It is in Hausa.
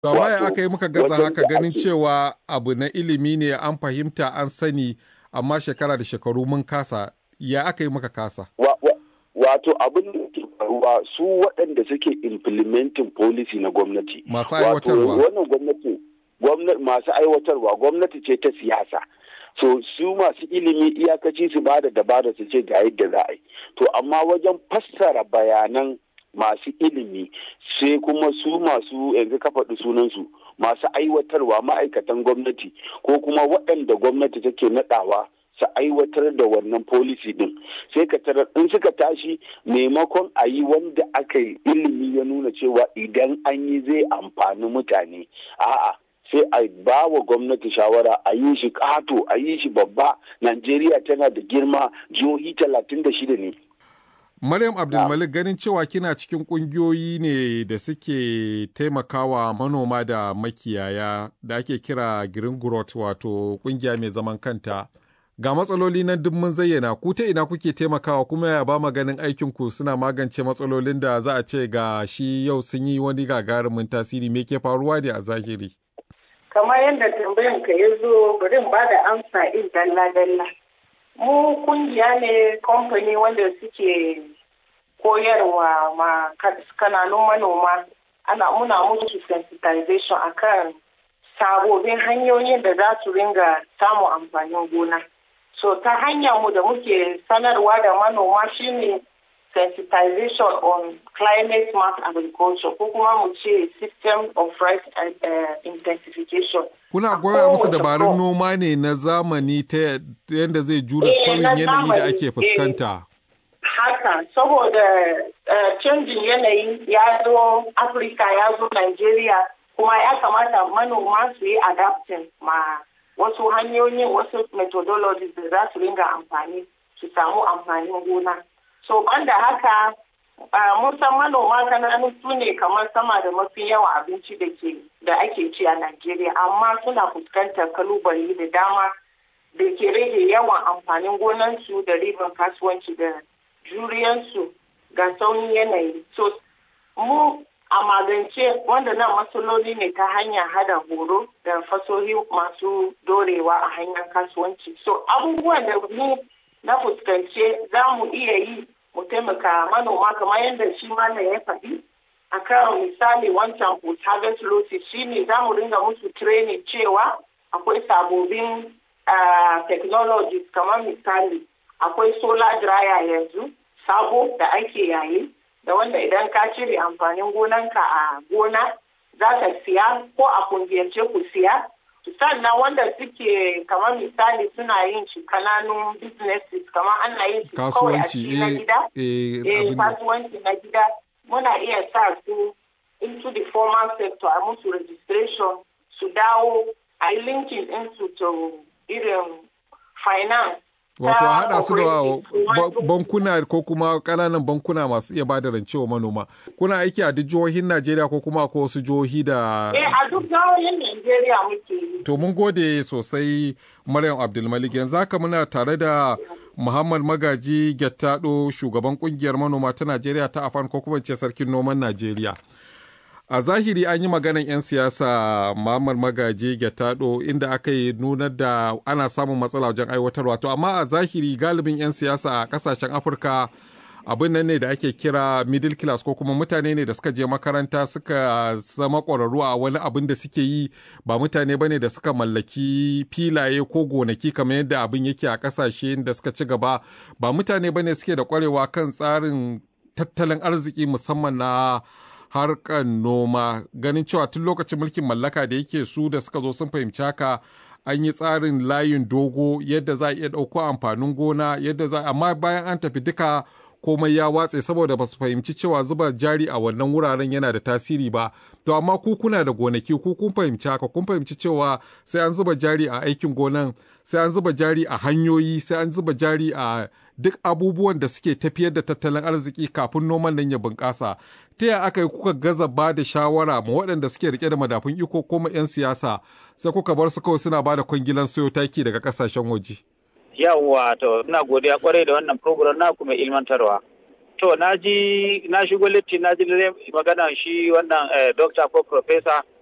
Amma ya aka yi muka gaza haka ganin cewa abu na ilimi ne an fahimta an sani amma shekara da shekaru mun kasa ya aka yi muka kasa. Wato abin da ke faruwa su waɗanda suke implementing policy na gwamnati. Masu aiwatarwa. Wannan gwamnati masu aiwatarwa gwamnati ce ta siyasa. so su masu ilimi iyakaci su ba da dabara su ce ga yadda za a yi to amma wajen fassara bayanan masu ilimi sai kuma su masu yanzu ka faɗi sunansu masu aiwatarwa ma'aikatan gwamnati ko kuma waɗanda gwamnati take naɗawa su aiwatar da wannan policy din sai ka tarar in suka tashi maimakon a yi wanda aka yi ilimi ya nuna cewa idan an yi zai amfani mutane a'a sai a ba wa gwamnati shawara a yi shi ƙato a yi shi babba najeriya tana da girma jihohi talatin da shida ne Maryam Abdulmalik ganin cewa kina cikin ƙungiyoyi ne da suke taimakawa manoma da makiyaya da ake kira Green Growth wato ƙungiya mai zaman kanta. Ga matsaloli nan duk mun zayyana ku ta ina kuke taimakawa kuma ya ba ganin aikinku suna magance matsalolin da za a ce ga shi yau sun yi wani gagarumin tasiri me ke faruwa ne a zahiri. kamar yadda tambayan ka ya zo bari ba da amsa in dalla-dalla mu kungiya ne kamfani wanda suke koyarwa ma kananun manoma ana muna musu sensitization akan sabobin hanyoyin da za su ringa samun amfanin gona so ta hanyar mu da muke sanarwa da manoma shine sensitization on climate smart agriculture ko kuma mu ce system of rice uh, intensification. Kuna goya musu dabarun noma ne na zamani ta yadda zai jura sauyin yanayi da ake fuskanta. Haka, saboda canjin yanayi ya zo Afirka ya zo Nigeria kuma ya kamata manoma su yi adapting ma wasu hanyoyin wasu methodologies da za su ringa amfani su samu amfanin gona. so banda haka mun san manoma kananu su ne kamar sama da mafi yawan abinci da ke da ake ci a Najeriya amma suna fuskantar kalubale da dama da ke rage yawan amfanin gonansu da riban kasuwanci da juriyansu ga sauyin yanayi so mu a magance wanda nan matsaloli ne ta hanyar hada horo da fasohi masu dorewa a hanyar kasuwanci so abubuwan da ni na fuskance za mu iya yi mu taimaka manoma kamar yadda shi malam ya faɗi a kan misali wancan post harvest losses shi ne za mu ringa musu training cewa akwai sabobin technologies kamar misali akwai solar dryer yanzu sabo da ake yayi da wanda idan ka cire amfanin gonanka a gona za ka siya ko a kungiyance ku siya sannan wanda suke kamar misali suna yin shi kananun businesses kamar ana yin shi kawai a cikin na gida eh kasuwanci na gida muna iya sa su into the formal sector a musu registration su dawo a yi linkin into to irin finance Wato a haɗa su da bankuna ko kuma ƙananan bankuna masu iya bada rance wa manoma. Kuna aiki a duk jihohin Najeriya ko kuma ko wasu jihohi da... Eh a duk jihohin Najeriya muke yi. To mun gode sosai Maryam Abdulmalik yanzu haka muna tare da Muhammad Magaji Gettado shugaban kungiyar manoma ta Najeriya ta Afan ko kuma ce sarkin noman Najeriya. a zahiri an yi maganan 'yan siyasa Muhammad Magaji Gettado inda aka yi nunar da ana samun matsala wajen aiwatarwa to amma a zahiri galibin 'yan siyasa a kasashen Afirka abin nan ne da ake kira middle class ko kuma mutane ne da suka je makaranta suka zama ƙwararru a wani abin da suke yi ba mutane bane da suka mallaki filaye ko gonaki kamar yadda abin yake a ƙasashe da suka ci gaba ba mutane bane suke da ƙwarewa kan tsarin tattalin arziki musamman na harkar noma ganin cewa tun lokacin mulkin mallaka da yake su da suka zo sun fahimci haka an yi tsarin layin dogo yadda za a iya ɗauko amfanin gona yadda za amma bayan an tafi duka komai ya watse saboda ba su fahimci cewa zuba jari a wannan wuraren yana da tasiri ba to amma ku kuna da gonaki ku kun fahimci haka kun fahimci cewa sai an zuba jari a aikin gonan sai an zuba jari a hanyoyi sai an zuba jari a duk abubuwan da suke tafiyar da tattalin arziki kafin noman nan ya bunƙasa ta yaya aka yi kuka gaza ba da shawara ma waɗanda suke rike da madafun iko ko ma 'yan siyasa sai kuka bar su kawai suna ba da kwangilan sayo taki daga ƙasashen waje. yawwa to ina godiya kwarai da wannan program na kuma ilmantarwa to na ji na shigo litti na ji magana shi wannan doctor ko professor